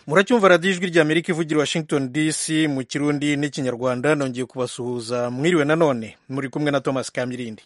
muracyumva radiyo ijwi ry'amerika ivugira washington dc mu kirundi n'ikinyarwanda nongeye kubasuhuza mwiriwe nanone muri kumwe na thomas kamirindi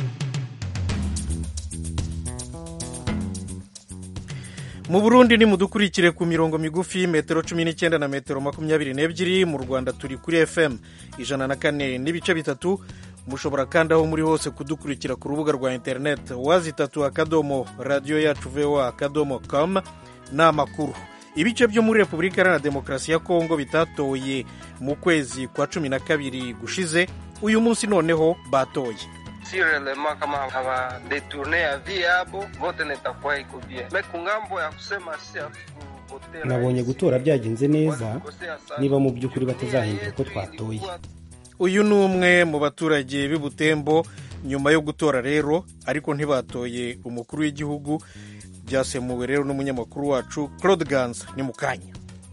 mu burundi ni mudukurikire ku mirongo migufi metero cumi n'icyenda na metero makumyabiri n'ebyiri mu rwanda turi kuri fm ijana na kane n'ibice bitatu mushobora kandi aho muri hose kudukurikira ku rubuga rwa interineti wazi itatu akadomo radiyo yacu voa akadomo com ni amakuru ibice byo muri repubulika iharanira demokarasi ya kongo bitatoye mu kwezi kwa cumi na kabiri gushize uyu munsi noneho batoye sirelema kama hawadeturne avi yabo vote nitakuwa iko bien me kungambo ya kusema si nabonye gutora byagenze neza niba mu by'ukuri batazahindura uko twatoye uyu ni umwe mu baturage b'i butembo nyuma yo gutora rero ariko ntibatoye umukuru w'igihugu byasemuwe rero n'umunyamakuru wacu claude ganza ni mu kanya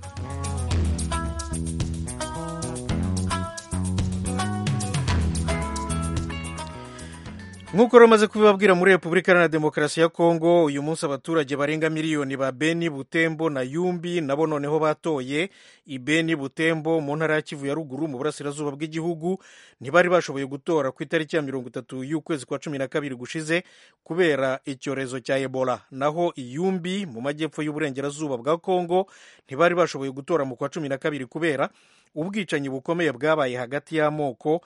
nk'uko rero kubibabwira muri repubulika iharanira demokarasi ya kongo uyu munsi abaturage barenga miliyoni ba beni butembo na yumbi nabo noneho batoye i beni butembo mu ntara ya kivu ya ruguru mu burasirazuba bw'igihugu ntibari bashoboye gutora ku itariki ya mirongo itatu y'ukwezi kwa cumi na kabiri gushize kubera icyorezo cya ebola naho iyumbi mu majyepfo y'uburengerazuba bwa kongo ntibari bashoboye gutora mu kwa cumi na kabiri kubera ubwicanyi bukomeye bwabaye hagati y'amoko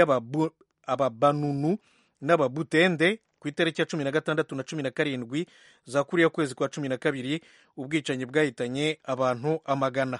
y'ababanunu n'ababutende ku itariki ya cumi na gatandatu na cumi na karindwi za kuriya kwezi kwa cumi na kabiri ubwicanyi bwahitanye abantu amagana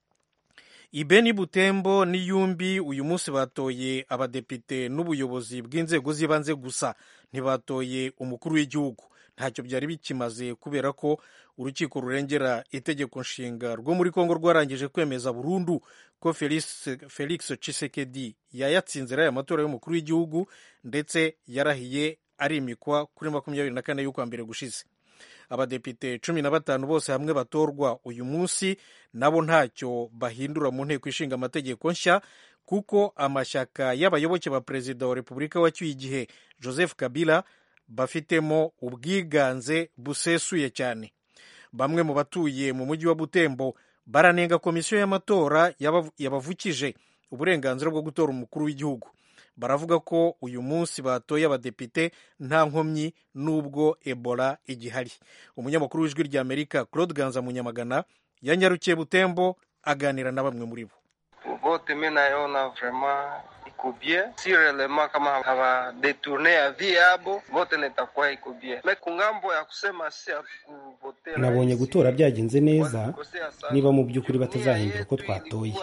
ibeni butembo n'iyumbi uyu munsi batoye abadepite n'ubuyobozi bw'inzego z'ibanze gusa ntibatoye umukuru w'igihugu ntacyo byari bikimaze kubera ko urukiko rurengera itegeko nshinga rwo muri kongo rwarangije kwemeza burundu ko felix, felix cisekedi yayatsinze aya matora y'umukuru w'igihugu ndetse yarahiye arimikwa kuri makumyabiri na kane y'ukwa mbere gushize abadepite cumi na batanu bose hamwe batorwa uyu munsi nabo ntacyo bahindura mu nteko ishinga amategeko nshya kuko amashyaka y'abayoboke ba perezida wa repubulika wacyuye igihe joseph kabila bafitemo ubwiganze busesuye cyane bamwe mu batuye mu mujyi wa butembo baranenga komisiyo y'amatora yabavukije uburenganzira bwo gutora umukuru w'igihugu baravuga ko uyu munsi batoye abadepite nta nkomyi n'ubwo ebola igihari umunyamakuru w'ijwi ry'amerika claude ganza munyamagana yanyarukiye butembo aganira na bamwe muri bo vote mi nayona vraiment iko bien sirelema kama hawadeturne avi yabo vote nitakuwa iko bien me kungambo ya kusema si hatukuvotera nabonye gutora byagenze neza niba mu by'ukuri batazahindura uko twatoye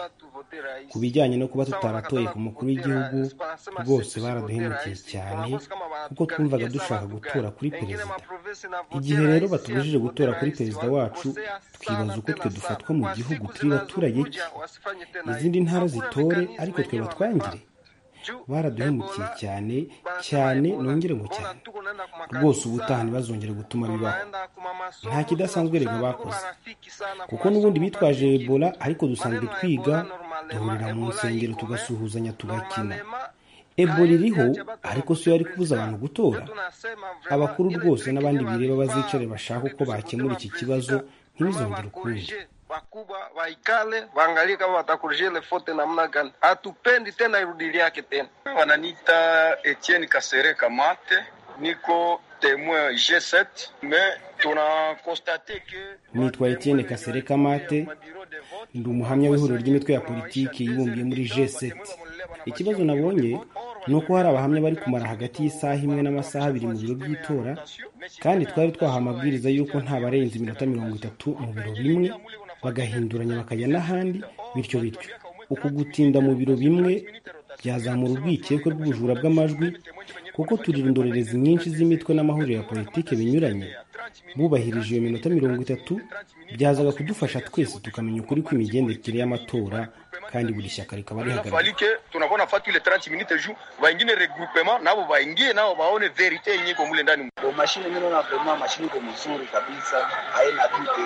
ku bijyanye no kuba tutaratoye ku mukuru w'igihugu rwose baraduhemukiye cyane kuko twumvaga dushaka gutora kuri perezida igihe rero batubujije gutora kuri perezida wacu twibaza uko twe dufatwa mu gihugu turi baturage ki izindi ntara zitore ariko twe batwangire baraduhemukiye cyane cyane nongere ngo cyane rwose ubutaha ntibazongere gutuma bibaho nta kidasanzwe rega bakoze kuko n'ubundi bitwaje ebola ariko dusanzwe twiga duhurira mu nsengero tugasuhuzanya tugakina ebola iriho ariko si yo yari kubuza abantu gutora abakuru rwose n'abandi bireba bazicare bashaka uko bakemura iki kibazo ntibizongere ukundi wakubwa waikale waangalie kama watakurujia ile fote namna gani. Hatupendi tena irudili yake tena. Wananiita Etienne Kasere Kamate, niko temoin G7 mais tunakonstate ke nitwa Etienne Kasere Kamate ndi umuhamya w'ihuriro ry'imitwe ya politiki yibumbiye muri G7 ikibazo nabonye ni uko hari abahamya bari kumara hagati y'isaha imwe n'amasaha abiri mu biro by'itora kandi twari twahawe amabwiriza y'uko nta barenze iminota mirongo itatu mu biro bimwe bagahinduranya bakajya n'ahandi bityo bityo uku gutinda mu biro bimwe byazamura urwikekwe rw'ubujura bw'amajwi kuko turi indorerezi nyinshi z'imitwe n'amahuriro ya politiki binyuranye bubahirije iyo minota mirongo itatu byazaga kudufasha twese tukamenya ukuri kw'imigendekere y'amatora kandi buri shyaka rikaba rihagarariwe tunakuwa nafatu ile 30 minutes juu waingine regroupement nabo waingie nao waone verite yenye iko mule ndani Kwa mashine mimi naona vraiment mashine iko mzuri kabisa, haina dute.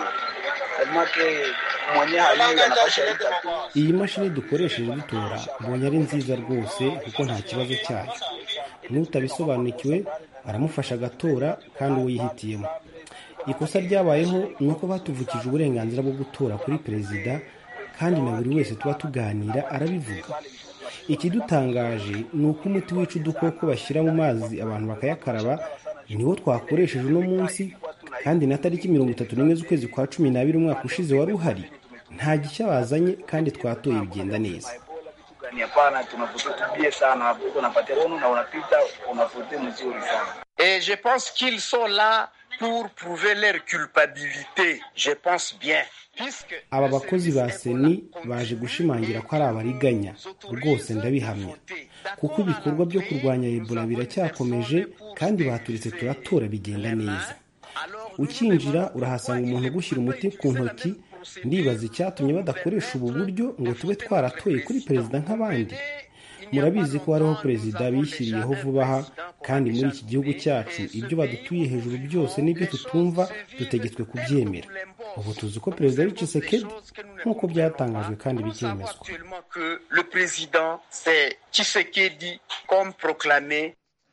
Semake mwenye hali anapasha ita tu. iyi mashini dukoresheje dutora mbonye ari nziza rwose kuko nta kibazo cyayo n'utabisobanukiwe aramufasha agatora kandi uwo yihitiyemo ikosa ryabayeho ni uko batuvukije uburenganzira bwo gutora kuri perezida kandi na buri wese tuba tuganira arabivuga ikidutangaje ni uko umuti wica udukoko bashyira mu mazi abantu bakayakaraba niwo twakoresheje uno munsi kandi na tariki mirongo itatu n'imwe z'ukwezi kwa cumi n'abiri umwaka ushize wari uhari nta gishya bazanye kandi twatoye bigenda neza Ni hapana, tunavote tubie sana, unapatia bono na unapita unavote mzuri sana. Et je pense qu'ils sont là pour prouver leur culpabilité. Je pense bien. Puisque aba bakozi ba seni baje gushimangira ko ari abariganya rwose ndabihamya kuko ibikorwa byo kurwanya ebola biracyakomeje kandi baturitse turatora bigenda neza ukinjira urahasanga umuntu ugushyira umuti ku ntoki ndibaza icyatumye badakoresha ubu buryo ngo tube twaratoye kuri perezida nk'abandi murabizi ko hariho perezida bishyiriyeho vuba aha kandi muri iki gihugu cyacu ibyo badutuye hejuru byose n'ibyo tutumva dutegetswe kubyemera ubu tuzi ko perezida ari Tshisekedi nk'uko byatangajwe kandi bikemezwa actuellement que le président c'est Tshisekedi comme proclamé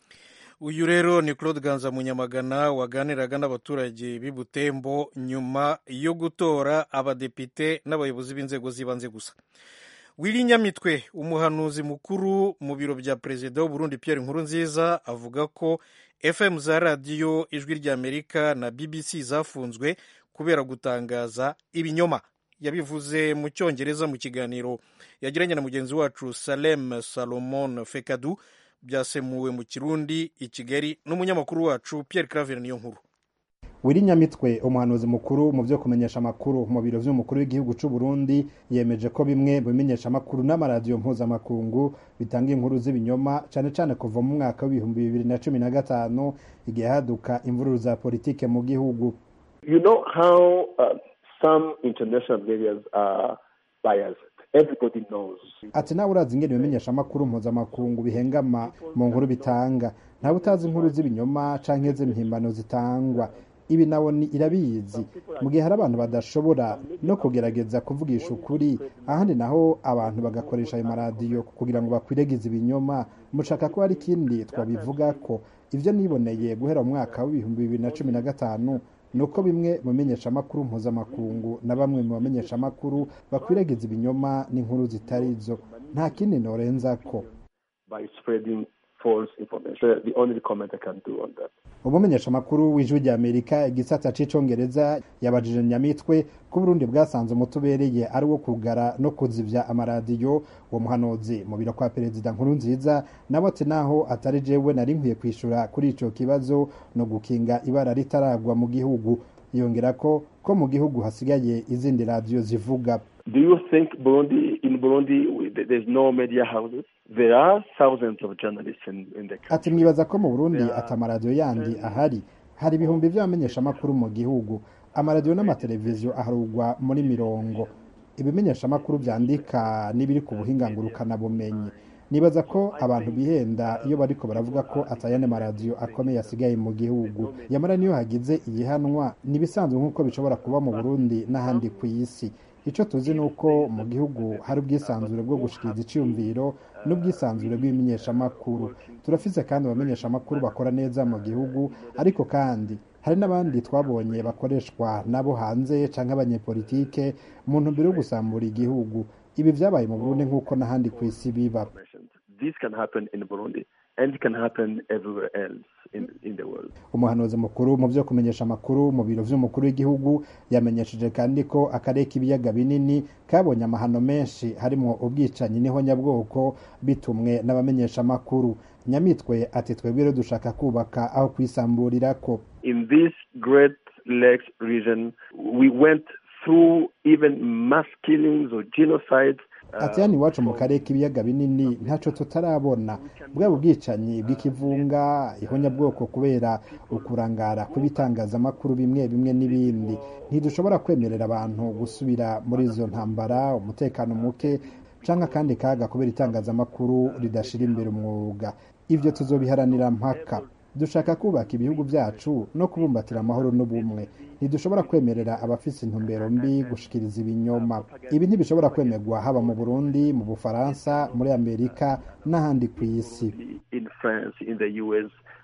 uyu rero ni claude ganza munyamagana waganiraga n'abaturage b'i butembo nyuma yo gutora abadepite n'abayobozi b'inzego z'ibanze gusa wiri nyamitwe umuhanuzi mukuru mu biro bya perezida w'uburundi pierre nkurunziza avuga ko fm za radiyo ijwi ry'amerika na bbc zafunzwe kubera gutangaza ibinyoma yabivuze mu cyongereza mu kiganiro yagiranye na mugenzi wacu salem salomon fekadu byasemuwe mu kirundi i kigali n'umunyamakuru wacu pierre claver niyo nkuru wiri nyamitwe umuhanuzi mukuru mu byo kumenyesha amakuru mu biro by'umukuru w'igihugu cy'u Burundi yemeje ko bimwe mu bimenyesha amakuru n'amaradiyo mpuzamakungu bitanga inkuru z'ibinyoma cyane cyane kuva mu mwaka w'ibihumbi bibiri na cumi na gatanu igihe haduka imvururu za politike mu gihugu You know how uh, some international media are biased. Everybody knows. ati nawe urazi ingene ibimenyesha amakuru mpuzamakungu bihengama mu nkuru bitanga ntawe utazi inkuru z'ibinyoma canke z'impimbano zitangwa ibi nawe ni irabizi mu gihe hari abantu badashobora no kugerageza kuvugisha ukuri ahandi naho abantu bagakoresha ayo maradiyo kugira ngo bakwiregize ibinyoma mushaka ko hari ikindi twabivuga ko ibyo niboneye guhera mu mwaka w'ibihumbi bibiri na cumi na gatanu ni uko bimwe mu bimenyeshamakuru mpuzamakungu na bamwe mu bamenyeshamakuru bakwiragiza ibinyoma n'inkuru zitari zo nta kindi norenza ko by spreading false information. The only comment I can do on that. umumenyeshamakuru w'ijwi rya amerika igisata c'icongereza yabajije nyamitwe ko uburundi bwasanze umutubereye ari wo kugara no kuzivya amaradiyo uwo muhanuzi mu biro kwa perezida nkuru nziza nawe ati naho atari jewe nari nkwiye kwishura kuri ico kibazo no gukinga ibara ritaragwa mu gihugu yongera ko ko mu gihugu hasigaye izindi radiyo zivuga Do you think Burundi, in Burundi, we- th- there's no media houses? There are thousands of journalists in, in the ati country. mwibaza ko mu burundi ati amaradiyo yandi ahari hari ibihumbi by'abamenyeshamakuru mu gihugu amaradiyo n'amateleviziyo aharugwa muri mirongo ibimenyeshamakuru byandika n'ibiri ku buhinga ngurukanabumenyi nibaza ko abantu bihenda iyo bariko baravuga ko atayane maradiyo akomeye asigaye mu gihugu yamara niyo hagize iyihanwa nibisanzwe nk'uko bishobora kuba mu burundi n'ahandi ku isi icyo tuzi ni uko mu gihugu hari ubwisanzure bwo gushikiriza iciyumviro n'ubwisanzure bw'ibimenyeshamakuru turafise kandi abamenyeshamakuru bakora neza mu gihugu ariko kandi hari n'abandi twabonye bakoreshwa nabo hanze canke abanyepolitike mu ntumbero yo gusambura igihugu ibi vyabaye mu burundi nk'uko n'ahandi ku isi biba This can happen in Burundi and it can happen everywhere else in, in the world. umuhanuzi mukuru mu byo kumenyesha amakuru mu biro vy'umukuru w'igihugu yamenyesheje kandi ko akarere k'ibiyaga binini kabonye amahano menshi harimo ubwicanyi n'ihonyabwoko bitumwe n'abamenyeshamakuru nyamitwe ati twebwe rero dushaka kubaka aho kwisamburirako In this Great Lakes region, we went through even mass killings or genocides. ati hano iwacu mu karere k'ibiyaga binini ntaco tutarabona bwaba ubwicanyi bw'ikivunga ihonyabwoko kubera ukurangara kw'ibitangazamakuru bimwe bimwe n'ibindi ntidushobora kwemerera abantu gusubira muri izo ntambara umutekano muke canke akandi kaga kubera itangazamakuru ridashira imbere umwuga ivyo tuzobiharanira mpaka dushaka kubaka ibihugu byacu no kubumbatira amahoro n'ubumwe ntidushobora kwemerera abafise intumbero mbi gushikiriza ibinyoma ibi ntibishobora kwemerwa haba mu burundi mu bufaransa muri amerika n'ahandi ku isi in France, in the US,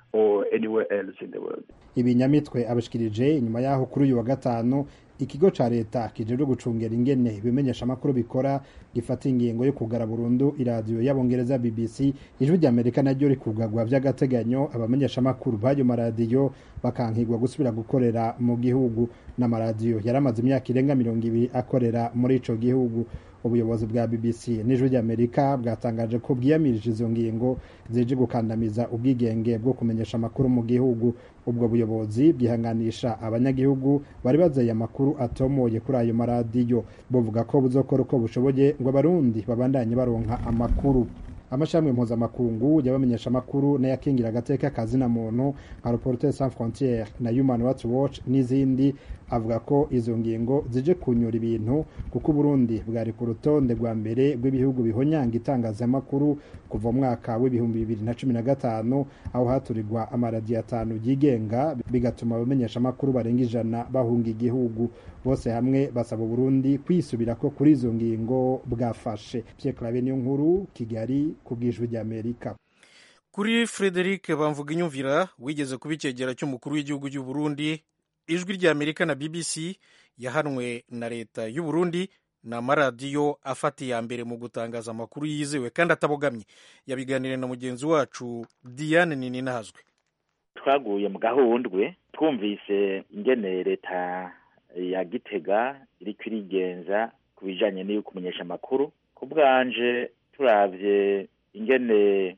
or anywhere else in the world. ibinyamitwe abashikirije inyuma yaho kuri uyu wa gatanu ikigo ca leta kijejwe gucungera ingene ibimenyesha amakuru bikora gifata ingingo yo kugara burundu iradiyo y'abongereza bbc ijwi rya amerika naryo rikugagwa vy'agateganyo abamenyesha amakuru b'ayo maradiyo bakankigwa gusubira gukorera mu gihugu n'amaradiyo yari amaze imyaka irenga mirongo ibiri akorera muri ico gihugu ubuyobozi bwa bbc n'ijwi ry'amerika bwatangaje ko bwiyamirije izo ngingo zije gukandamiza ubwigenge bwo kumenyesha amakuru mu gihugu ubwo buyobozi bwihanganisha abanyagihugu bari bazeye amakuru atomoye kuri ayo maradiyo buvuga ko buzokora uko bushoboye ngo abarundi babandanye baronka amakuru amashami mpuzamakungu y'abamenyesha amakuru n'ayakingira agateka kazina muntu nka reporter sans frontiere na human rights watch n'izindi avuga ko izo ngingo zije kunyura ibintu kuko uburundi bwari ku rutonde rwa mbere rw'ibihugu bihonyanga itangazamakuru kuva mu mwaka w'ibihumbi bibiri na cumi na gatanu aho haturirwa amaradiyo atanu yigenga bigatuma abamenyesha amakuru barenga ijana bahunga igihugu bose hamwe basaba uburundi kwisubira ko kuri izo ngingo bwafashe pierre clave niyo nkuru kigali ku bw'ijwi ry'amerika kuri frederic bamvuga inyumvira wigeze kuba icyegera cy'umukuru w'igihugu cy'u Burundi ijwi ry'amerika na bbc yahanwe na leta y'u Burundi ni amaradiyo afata iya mbere mu gutangaza amakuru yizewe kandi atabogamye yabiganiriye na mugenzi wacu diane nininahazwe twaguye mu gahundwe twumvise ingene leta ya gitega iriko irigenza ku bijanye n'iyo kumenyesha amakuru ku bwanje turavye ingene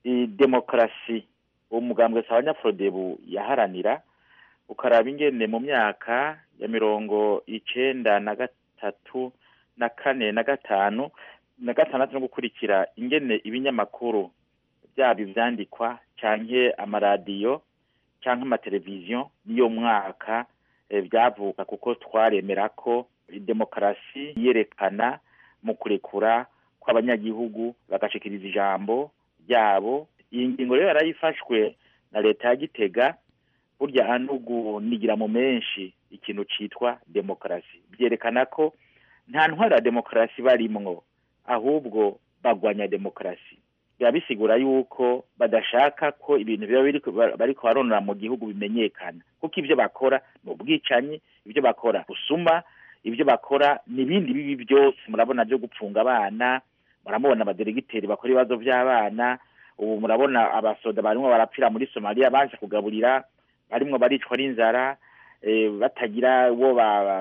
demokarasi umugambwe sa abanyafurodebu yaharanira ukaraba ingene mu myaka ya mirongo icenda na gatatu na kane na gatanu na gatandatu no gukurikira ingene ibinyamakuru byaba ivyandikwa canke amaradiyo canke amateleviziyo niyo mwaka byavuka kuko twaremera ko demokarasi yerekana mu kurekura kw'abanyagihugu bagashikiriza ijambo ryabo iyi ngingo rero yarayifashwe na leta ya gitega burya hanugunigira mu menshi ikintu citwa demokarasi byerekana ko nta ntwara ya demokarasi barimwo ahubwo bagwanya demokarasi biba bisigura yuko badashaka ko ibintu biba bariko baronora mu gihugu bimenyekana kuko ibyo bakora ni ubwicanyi ibyo bakora busuma ibyo bakora n'ibindi bibi byose murabona byo gupfunga abana murabona abaderegiteri bakora ibibazo by'abana ubu murabona abasoda barimo barapfira muri somaliya baje kugaburira barimwo baricwa n'inzara batagira uwo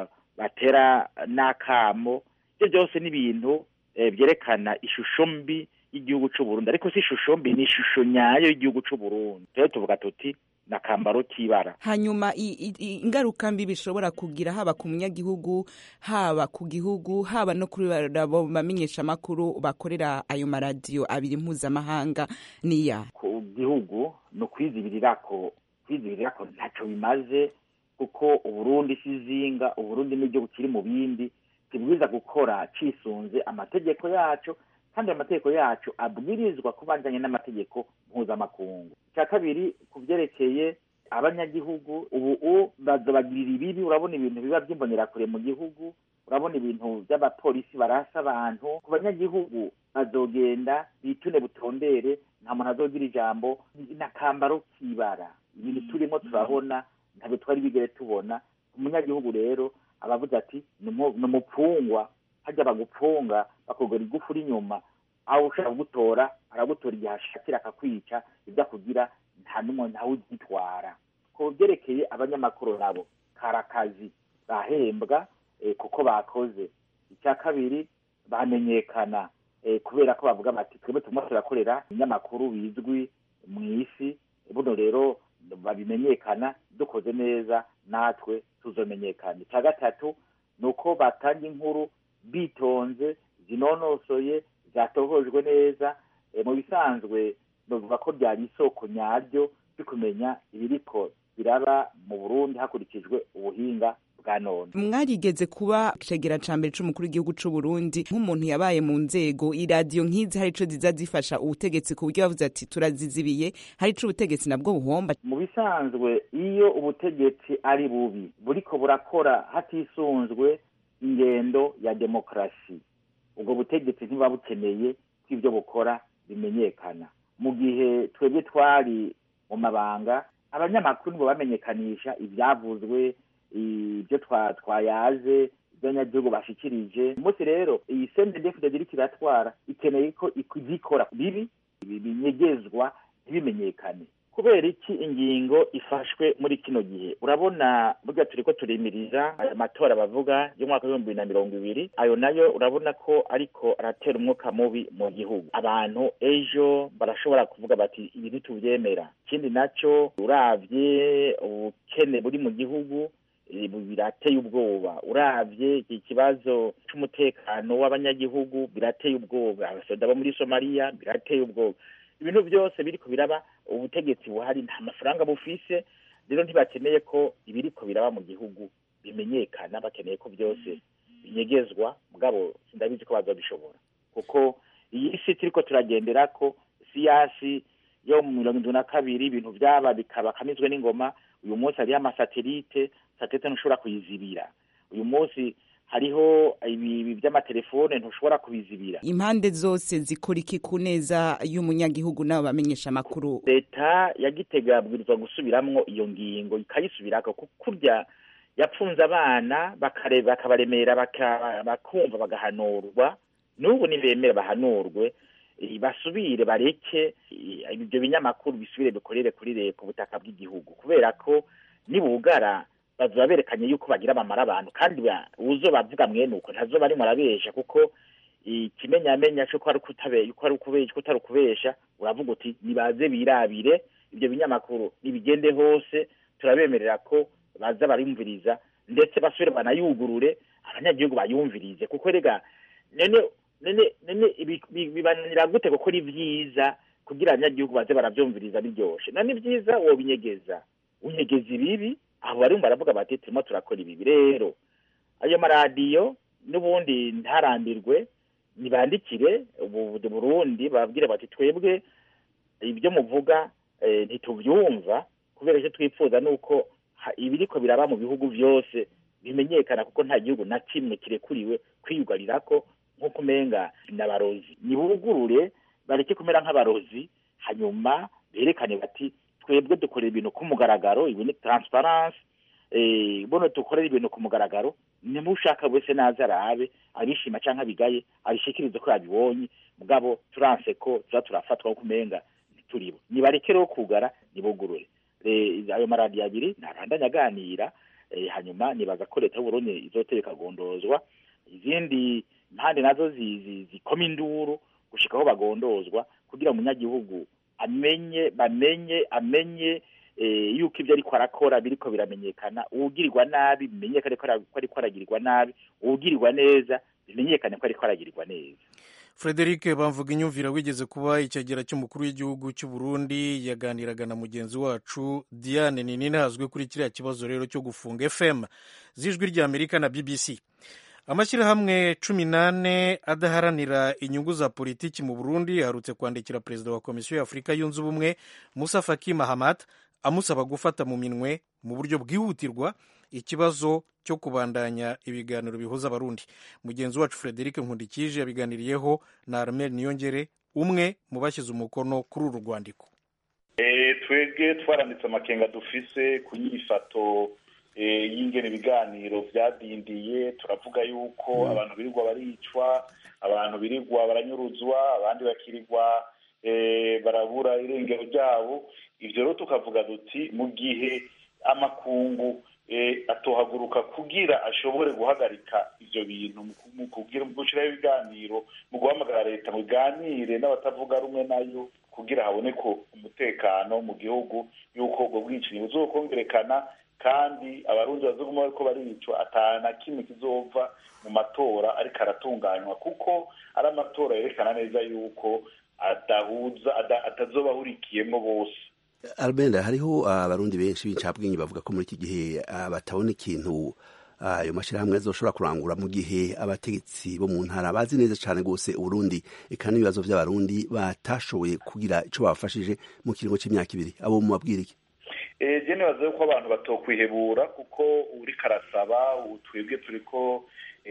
batera n'akamo ibyo byose ni ibintu byerekana ishusho mbi y'igihugu cy'u Burundi ariko si ishusho mbi ni ishusho nyayo y'igihugu cy'u Burundi rero tuvuga tuti na kambaro k'ibara hanyuma ingaruka mbi bishobora kugira haba ku munyagihugu haba ku gihugu haba no kuri abo bamenyesha amakuru bakorera ayo maradiyo abiri mpuzamahanga niya ku gihugu ni ukwizibirira ko kwizibirira ko ntacyo bimaze kuko uburundi si izinga uburundi n'igihugu kiri mu bindi kibwiza gukora cisunze amategeko yacu kandi amategeko yacu abwirizwa kubanjanye n'amategeko mpuzamakungu icya kabiri ku byerekeye abanyagihugu ubu bazobagirira ibibi urabona ibintu biba by'imbonerakure mu gihugu urabona ibintu by'abapolisi barasa abantu ku banyagihugu bazogenda bitune butondere nta muntu azogira ijambo n'akambaro k'ibara ibintu turimo turabona ntabwo twari bigere tubona umunyagihugu rero abavuze ati ni umupfungwa hajya bagupfunga bakugura igufu inyuma aho ushaka kugutora aragutora igihe ashakira akakwica ibyo akugira nta n'umwe ntawe ugitwara ku byerekeye abanyamakuru nabo kari akazi bahembwa kuko bakoze icya kabiri bamenyekana kubera ko bavuga bati twebwe turimo turakorera ibinyamakuru bizwi mu isi buno rero babimenyekana dukoze neza natwe tuzomenyekana icya gatatu ni uko batanga inkuru bitonze zinonosoye zatohojwe neza mu bisanzwe bavuga ko byari isoko nyaryo byo kumenya ibiriko biraba mu burundi hakurikijwe ubuhinga bwa none mwarigeze kuba cegera ca mbere c'umukuru w'igihugu c'u Burundi nk'umuntu yabaye mu nzego iradiyo nk'izi hari ico ziza zifasha ubutegetsi ku buryo bavuze ati turazizibiye hari ico ubutegetsi nabwo buhomba mu bisanzwe iyo ubutegetsi ari bubi buriko burakora hatisunzwe ingendo ya demokarasi ubwo butegetsi ntibuba bukeneye ko ibyo bukora bimenyekana mu gihe twebwe twari mu mabanga abanyamakuru nibo bamenyekanisha ibyavuzwe ibyo twayaze ibyo abanyagihugu bashikirije umunsi rero iyi sendedefudede iriko iratwara ikeneye ko ikora bibi binyegezwa ntibimenyekane kubera iki ingingo ifashwe muri kino gihe urabona burya turiko turimiriza aya matora bavuga y'umwaka w'ibihumbi bibiri na mirongo ibiri ayo nayo urabona ko ariko aratera umwuka mubi mu gihugu abantu ejo barashobora kuvuga bati ibi ntituvyemera ikindi naco uravye ubukene buri mu gihugu birateye ubwoba uravye iki kibazo c'umutekano w'abanyagihugu birateye ubwoba abasoda bo muri somaliya birateye ubwoba ibintu byose biriko biraba ubutegetsi buhari nta mafaranga bufise rero ntibakeneye ko ibiriko biraba mu gihugu bimenyekana bakeneye ko byose binyegezwa mugabo sindabizi ko bazabishobora kuko iyi si turiko turagenderako siyasi yo mu mirongo indwi na kabiri ibintu vyaba bikaba kamizwe n'ingoma uyu munsi hariho amasatelite satelite ntushobora kuyizibira uyu munsi hariho ibi by'amatelefone ntushobora kubizibira impande zose zikora iki ku neza y'umunyagihugu n'abo bamenyesha amakuru leta ya gitega yabwirizwa gusubiramwo iyo ngingo ikayisubirako kurya yapfunze abana bakabaremera bakumva bagahanurwa n'ubu nibemera bahanurwe basubire bareke ibyo binyamakuru bisubire bikorere kuri ku butaka bw'igihugu kubera ko nibugara bazoba berekanye yuko bagira bamara abantu kandi uzo bavuga mwene uko ntazoba arimo arabesha kuko ikimenyamenya cyo ko ari ukubesha utari ukubesha uravuga uti nibaze birabire ibyo binyamakuru nibigende hose turabemerera ko baza barumviriza ndetse basubire banayugurure abanyagihugu bayumvirize kuko rega none none none bibananira gute gukora ibyiza kugira abanyagihugu baze baravyumviriza biryoshe none ibyiza wobinyegeza unyegeza ibibi aho barimo baravuga bati turimo turakora ibibi rero ayo maradiyo n'ubundi ntarambirwe nibandikire burundi babwire bati twebwe ibyo muvuga ntitubyumva kubera icyo twifuza ni uko ibiriko biraba mu bihugu byose bimenyekana kuko nta gihugu na kimwe kirekuriwe kwiyugarira ko nk'uko umenga n'abarozi nibugurure bareke kumera nk'abarozi hanyuma berekane bati twebwe dukorera ibintu ku mugaragaro ibi ni transparence bono dukorera ibintu ku mugaragaro nimushaka wese naza arabe abishima canke abigaye abishikirize ko yabibonye mugabo turanse ko tuza turafatwa nko kumenga ntituribo nibareke rero kugara nibugurure ayo maradiyo abiri ntabandanya aganira hanyuma nibaza ko leta y'uburundi izotera ikagondozwa izindi impande nazo zikoma induru gushika aho bagondozwa kugira umunyagihugu amenye bamenye amenye yuko ibyo ariko arakora biriko biramenyekana uwugirirwa nabi bimenyekane ko ariko aragirirwa nabi uwugirirwa neza bimenyekane ko ariko aragirirwa neza frederic bamvuga inyumvira wigeze kuba icyegera cy'umukuru w'igihugu cy'u Burundi yaganiraga na mugenzi wacu diane nini hazwi kuri kiriya kibazo rero cyo gufunga fm z'ijwi ry'amerika na bbc amashyirahamwe cumi n'ane adaharanira inyungu za politiki mu burundi aherutse kwandikira perezida wa komisiyo y'afurika yunze ubumwe musa faki mahamat amusaba gufata mu minwe mu buryo bwihutirwa ikibazo cyo kubandanya ibiganiro bihuza abarundi mugenzi wacu frederic nkundikije yabiganiriyeho na armel niyongere umwe mu bashyize umukono kuri uru rwandiko twebwe twaranditse amakenga dufise ku nyifato y'ingene ibiganiro byadindiye turavuga yuko abantu birirwa baricwa abantu birirwa baranyuruzwa abandi bakirirwa barabura irengero ryabo ibyo rero tukavuga duti mu gihe amakungu atohaguruka kugira ashobore guhagarika ibyo bintu mu gushyiraho ibiganiro mu guhamagara leta ngo iganire n'abatavuga rumwe nayo kugira haboneke umutekano mu gihugu y'uko ubwo bwicanyi buzokongerekana kandi abarundi bazoguma bariko baricwa atana kimwe kizova mu matora ariko aratunganywa kuko ari amatora yerekana neza yuko adahuza atazoba ahurikiyemo bose albenda hariho abarundi benshi b'incabwenge bavuga ko muri iki gihe batabona ikintu ayo mashyirahamwe azoshobora kurangura mu gihe abategetsi bo mu ntara bazi neza cyane rwose uburundi eka n'ibibazo by'abarundi batashoboye kugira icyo babafashije mu kiringo cy'imyaka ibiri abo mubabwira iki je nibaza yuko abantu batokwihebura kuko uriko arasaba ubu twebwe turiko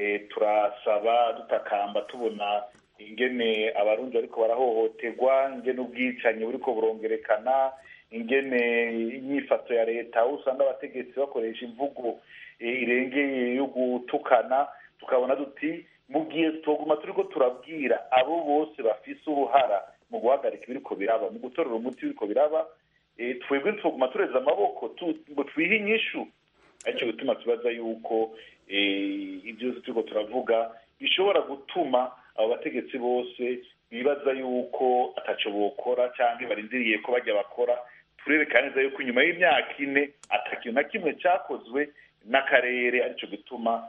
turasaba dutakamba tubona ingene abarundi bariko barahohoterwa ingene ubwicanyi buriko burongerekana ingene inyifato ya leta aho usanga abategetsi bakoresha imvugo irengeye yo gutukana tukabona duti mu gihe tuguma turiko turabwira abo bose bafise uruhara mu guhagarika ibiriko biraba mu gutorera umuti w'ibiriko biraba twebwe tuguma tureza amaboko ngo twihe inyishu aricyo gituma tubaza yuko ibyo byose turiko turavuga bishobora gutuma abo bategetsi bose bibaza yuko ataco bokora cyangwa barindiriye ko bajya bakora turerekana neza yuko inyuma y'imyaka ine atakintu na kimwe cyakozwe n'akarere aricyo gituma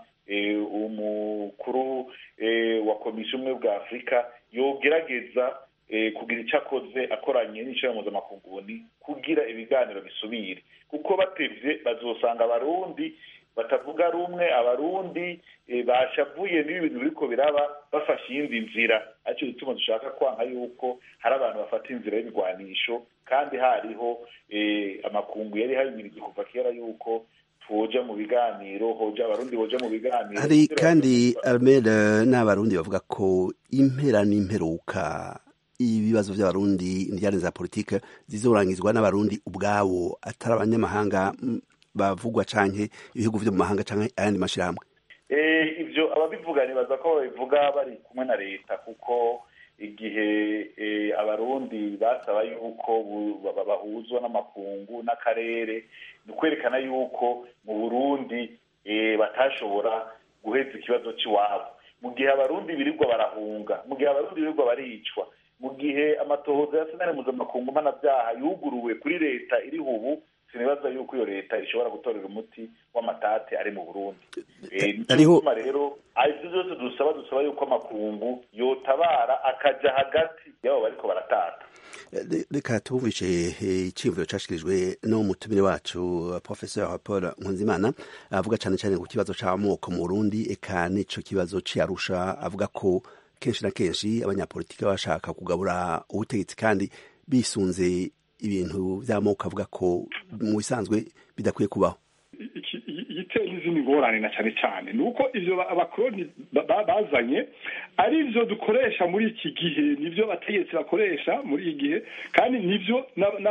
umukuru wa komisiyo umwe bwa afurika yogerageza kugira icyo akoze akoranye n'ishyirahamwe mpuzamakungu kugira ibiganiro bisubire kuko batevye bazosanga abarundi batavuga rumwe abarundi bashavuye n'ibi bintu biriko biraba bafashe iyindi nzira aricyo gituma dushaka kwanka yuko hari abantu bafata inzira y'ibigwanisho kandi hariho amakungu yari hayimirije kuva kera yuko twoja mu biganiro hoja abarundi boja mu biganiro hari kandi armel n'abarundi bavuga ko impera n'imperuka ibibazo by'abarundi indiyane za politike zizorangizwa n'abarundi ubwabo atari abanyamahanga bavugwa canke ibihugu vyo mu mahanga canke ayandi mashirahamwe ivyo ababivuga nibaza ko babivuga bari kumwe na leta kuko igihe abarundi basaba yuko bahuzwa n'amakungu n'akarere ni ukwerekana yuko mu burundi batashobora guheza ikibazo c'iwabo mu gihe abarundi birirwa barahunga mu gihe abarundi birirwa baricwa mu gihe amatohoza ya senare mpuzamakungu mpanabyaha yuguruwe kuri leta iriho ubu sinibaza yuko iyo leta ishobora gutorera umuti w'amatate ari mu burundi nicyo rero ibyo byose dusaba dusaba yuko amakungu yotabara akaja hagati y'abo bariko baratata reka tubumvishe iciyumviro cashikirijwe n'umutumire wacu professeur paul nkunzimana avuga cane cane ku kibazo c'amoko mu burundi eka n'ico kibazo c'arusha avuga ko kenshi na kenshi abanyapolitiki bashaka kugabura ubutegetsi kandi bisunze ibintu by'amoko avuga ko mu bisanzwe bidakwiye kubaho igitera n'izindi ngorane na cyane cyane ni uko ivyo abakoroni bazanye ari byo dukoresha muri iki gihe nivyo abategetsi bakoresha muri iki gihe kandi nivyo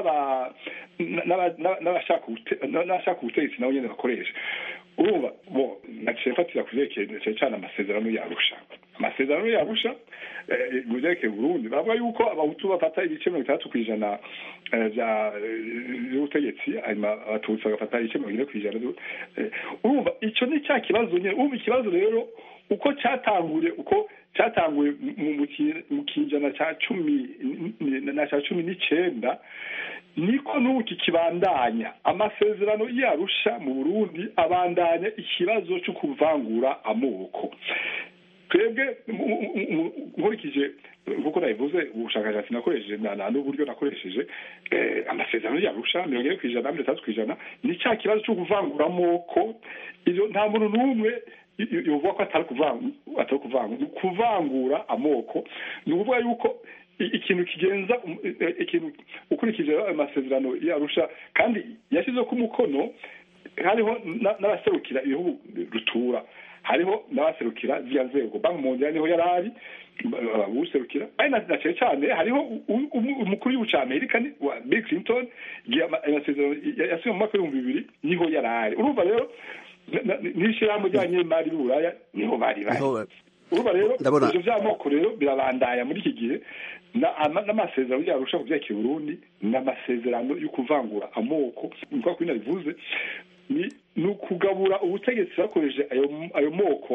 n'abashaka ubutegetsi nabo nyene bakoresha urumva bo naciye mfatira kuvyerekeye cyane cyane amasezerano yarusha amasezerano yarusha mu vyerekeye burundi bavuga yuko abahutu bafata ibice mirongo itandatu kw'ijana vy'ubutegetsi hanyuma abatutsi bagafata ibice mirongo ine kw'ijana urumva ico ni cya kibazo nyene urumva ikibazo rero uko cyatanguye uko cyatanguye mu kinjana cya cumi na cya cumi n'icenda niko n'ubu kikibandanya amasezerano yarusha mu burundi abandanya ikibazo cyo kuvangura amoko twebwe nkurikije nkuko nabivuze ubushakashatsi nakoresheje n'uburyo nakoresheje amasezerano yarusha mirongo ine ku ijana mirongo itandatu ku ijana ni cya kibazo cyo kuvangura amoko ibyo nta muntu n'umwe yovuga ko atari kuvangura kuvangura amoko ni ukuvuga yuko ikintu kigenza ikintu ukurikije ayo masezerano yarusha kandi yashyizeho ko umukono hariho n'abaserukira ibihugu rutura hariho n'abaserukira ziriya nzego banki mondiale niho yari ari userukira ari na cyane cyane hariho umukuru w'igihugu cya amerika wa bill clinton igihe amasezerano yasiwe mu mwaka w'ibihumbi bibiri niho yari ari urumva rero n'ishyirahamwe ry'abanyemari b'uburaya niho bari bari urumva rero ivyo vy'amoko rero birabandaya muri iki gihe n'amasezerano yarusha ku vyerekeye burundi n'amasezerano yo kuvangura amoko nkuko kwina bivuze ni ukugabura ubutegetsi bakoresheje ayo moko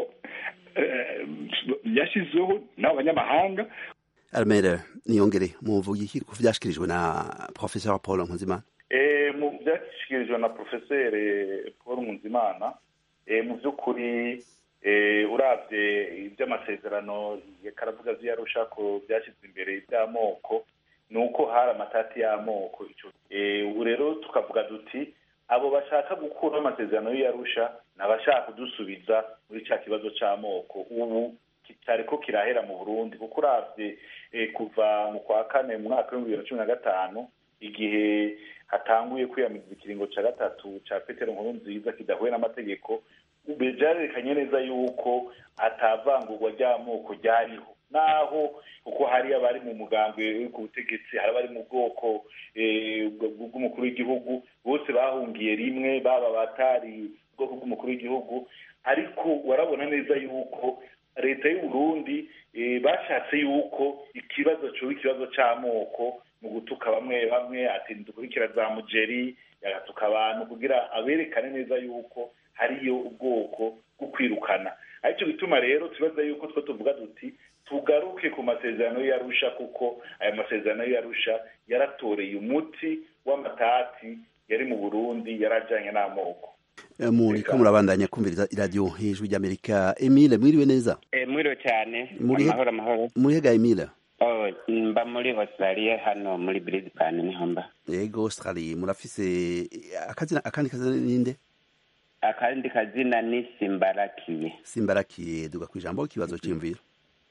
yashyizeho n'abanyamahanga armere niyongere muvuga iki ku vyashikirijwe na professeur paul nkunzimana mu byashyikirijwe na professeur paul nkunzimana mu by'ukuri urabye iby'amasezerano karavuga ziyarusha ko byashyize imbere iby'amoko ni uko hari amatati y'amoko ubu rero tukavuga duti abo bashaka gukuraho amasezerano y'iyarusha ni abashaka kudusubiza muri cya kibazo cy'amoko ubu cyari ko kirahera mu burundi kuko urabye kuva mu kwa kane mu mwaka w'ibihumbi bibiri na cumi na gatanu igihe hatanguye kwiyamiriza ikiringo cya gatatu cya petero nkuru nziza kidahuye n'amategeko byarerekanye neza yuko atavangurwa ry'amoko ryariho naho kuko hari abari mu mugambwe ku butegetsi hari abari mu bwoko bw'umukuru w'igihugu bose bahungiye rimwe baba batari ubwoko bw'umukuru w'igihugu ariko warabona neza yuko leta y'u Burundi bashatse yuko ikibazo cyuba ikibazo cy'amoko mu gutuka bamwe bamwe ati dukurikira za mugeri yagatuka abantu kugira aberekane neza yuko hariyo ubwoko bwo kwirukana aricyo bituma rero tubaza yuko two tuvuga duti tugaruke ku masezerano y'arusha kuko aya masezerano y'arusha yaratoreye umuti w'amatati yari mu burundi yarajyanye n'amoko muriko murabandanya kumviriza iradiyo hejuru ry'amerika emile mwiriwe neza mwiriwe cyane amahoro amahoro murihega emile mba muri australia hano muri brisbane niho mba yego australia murafise akazina akandi kazina ninde akandi kazina ni simbarakiye simbarakiye duga ku ijambo ikibazo cy'imviro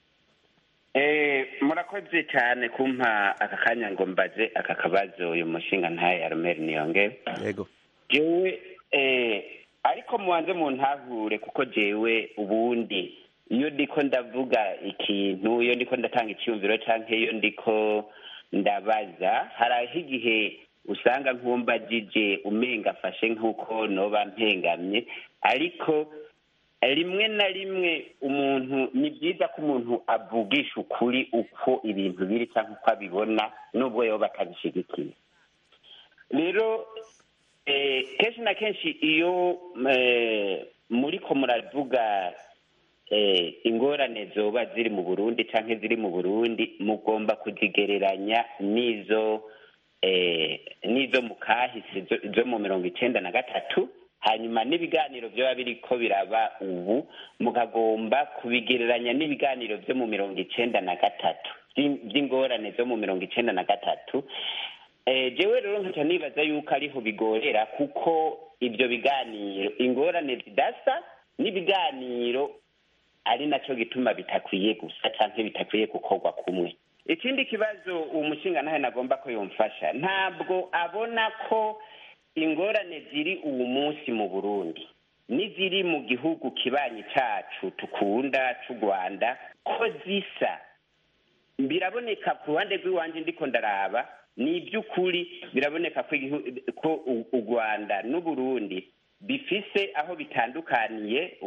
murakoze cyane kumpa aka kanya ngo mbaze aka kabazo uyu mushinga ntaye aromeri niyonge yego jewe ariko mubanze mu ntahure kuko jewe ubundi iyo ndiko ndavuga ikintu iyo ndiko ndatanga icyumviro cyangwa iyo ndiko ndabaza hari aho igihe usanga nkumbagije umenga afashe nk'uko noba mpengamye ariko rimwe na rimwe umuntu ni byiza ko umuntu avugisha ukuri uko ibintu biri cyangwa uko abibona nubwo yoba atabishyigikiye rero kenshi na kenshi iyo muri ko muravuga ingorane zoba ziri mu burundi cyangwa ziri mu burundi mugomba kuzigereranya n'izo n'izo mu kahise zo mu mirongo icyenda na gatatu hanyuma n'ibiganiro byaba biri ko biraba ubu mukagomba kubigereranya n'ibiganiro byo mu mirongo icyenda na gatatu by'ingorane zo mu mirongo icyenda na gatatu jewe rero nkaca nibaza yuko ariho bigorera kuko ibyo biganiro ingorane zidasa n'ibiganiro ari nacyo gituma bitakwiye gusa cyangwa bitakwiye gukorwa kumwe ikindi kibazo uwo mushinga nawe nagomba ko yumfasha ntabwo abona ko ingorane ziri uwo munsi mu burundi n'iziri mu gihugu kibanyi cyacu tukunda cy'u rwanda ko zisa biraboneka ku ruhande rw'iwanjye ndiko ndaraba ni iby'ukuri biraboneka ko u rwanda n'uburundi bifise aho bitandukaniye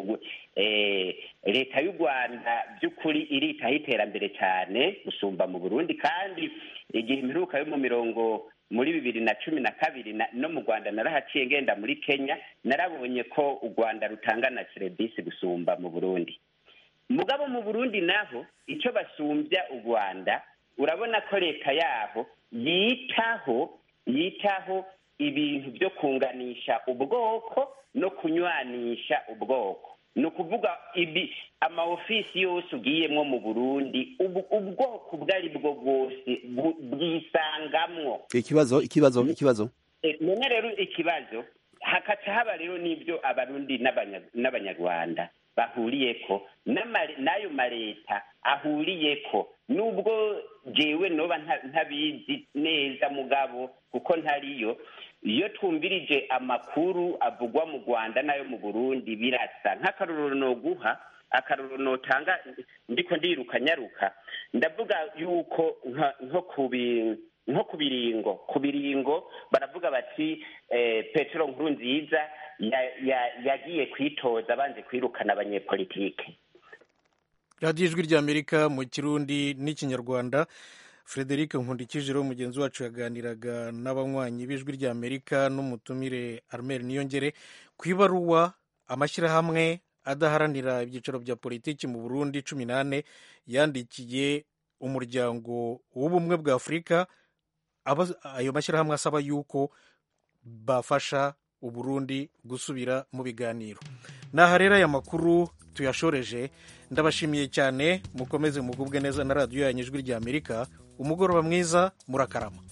leta y'u rwanda by'ukuri iritaho iterambere cyane gusumba mu burundi kandi igihe imperuka yo mu mirongo muri bibiri na cumi na kabiri no mu rwanda narahaciye ngenda muri kenya narabonye ko u rwanda rutanga na serivisi gusumba mu burundi mugabo mu burundi naho icyo basumbya u rwanda urabona ko leta yaho yitaho yitaho ibintu byo kunganisha ubwoko no kunywanisha ubwoko ni ukuvuga ibi amaofisi yose ugiyemo mu burundi ubwoko ubwo ari bwo bwose bwisangamwo ikibazo ikibazo ikibazo none rero ikibazo hakaca haba rero n'ibyo abarundi n'abanyarwanda bahuriyeko n'ayo maleta ahuriyeko nubwo jewe noba ntabizi neza mugabo kuko ntariyo iyo twumvirije amakuru avugwa mu rwanda n'ayo mu burundi birasa nk'akarorero noguha akarorero notanga ndiko ndiruka nyaruka ndavuga yuko nko kubi nko ku biringo ku biringo baravuga bati petero nkuru nziza yagiye kwitoza abanze kwirukana abanyepolitike radiyo ijwi ry'amerika mu kirundi n'ikinyarwanda frederic nkundikijiro mugenzi wacu yaganiraga n'abanywanyi b'ijwi ry'amerika n'umutumire armel niyongere ku ibaruwa amashyirahamwe adaharanira ibyicaro bya politiki mu burundi cumi n'ane yandikiye umuryango w'ubumwe bwa afurika ayo mashyirahamwe asaba yuko bafasha uburundi gusubira mu biganiro naha rero aya makuru tuyashoreje ndabashimiye cyane mukomeze mugubwe neza na radiyo yanyu ijwi ry'amerika umugoroba mwiza murakarama